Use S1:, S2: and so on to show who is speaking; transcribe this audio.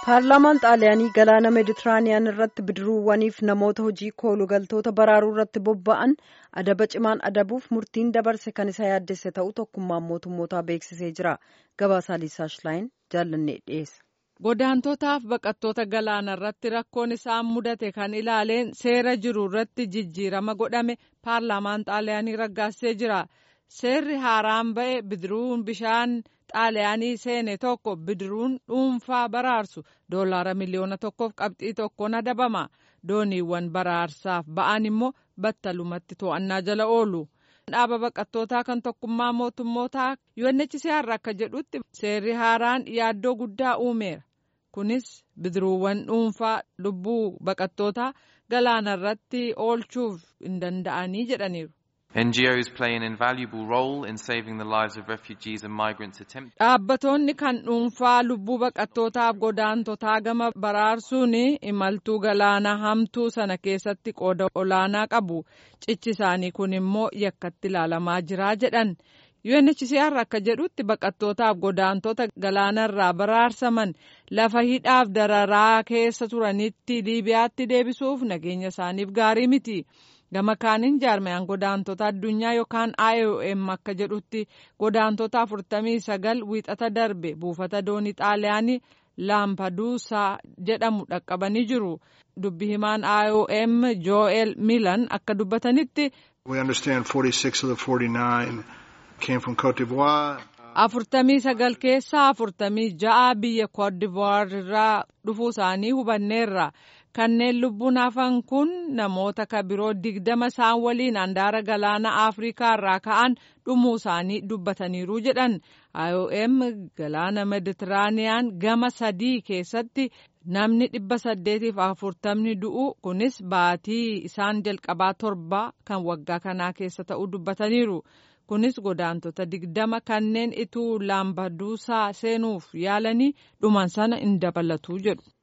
S1: paarlaamaan xaaliyaanii galaana meeditiraaniyaan irratti bidiruuwwaniif namoota hojii koolugaltoota baraaruu irratti bobba'an adaba cimaan adabuuf murtiin dabarse kan isa yaaddesse ta'uu tokkummaan mootummootaa beeksisee jira gabaasaa liisaa shilaayin jaallannee dhiyeessa.
S2: godaantotaaf baqattoota galaana irratti rakkoon isaan mudate kan ilaaleen seera jiru irratti jijjiirama godhame paarlaamaan xaaliyaanii raggaasee jira seerri haaraan ba'e bidiruun bishaan. xaaliyaanii seene tokko bidiruun dhuunfaa baraarsu doolaara miliyoona tokkoof qabxii tokkoon adabama dooniiwwan baraarsaaf ba'an immoo battalumatti to'annaa jala oolu. dhaaba baqattootaa kan tokkummaa mootummootaa UNHCR akka jedhutti seerri haaraan yaaddoo guddaa uumeera kunis bidiruuwwan dhuunfaa lubbuu baqattootaa galaana irratti oolchuuf hin danda'anii jedhaniiru.
S3: NGOs play an invaluable role in saving the lives of refugees and migrants attempt.
S2: Dhaabbattoonni kan dhuunfaa lubbuu baqattootaaf godaantotaa gama baraarsuun imaltuu galaana hamtuu sana keessatti qooda olaanaa qabu. Cichi isaanii kun immoo yakkatti ilaalamaa jira jedhan. UNHCR akka jedhutti baqattootaaf godaantota galaanarraa baraarsaman lafa hidhaaf dararaa keessa turanitti Liibiyaatti deebisuuf nageenya isaaniif gaarii miti. gama kaaniin jaarmayaan godaantota addunyaa yookaan IOM akka jedhutti godaantota 49 wiixata darbe buufata doonii xaaliyaanii laampaduusaa jedhamu dhaqqabanii jiru dubbi himaan IOM Joel Milan akka dubbatanitti.
S4: We understand 46 of the 49 came from Cote d'Ivoire.
S2: afurtamii sagal keessaa afurtamii ja'a biyya koodivuwaar irraa dhufuu isaanii hubanneerra kanneen lubbuun hafan kun namoota ka biroo digdama isaan waliin handaara galaana afrikaa irraa ka'an dhumuu isaanii dubbataniiru jedhan IOM galaana meditiraaniyaan gama sadii keessatti namni dhibba saddeetiif afurtamni du'u kunis baatii isaan jalqabaa torba kan waggaa kanaa keessa ta'uu dubbataniiru. kunis godaantota digdama kanneen ituu laambaduusaa seenuuf yaalanii dhuman sana hin dabalatu jedhu.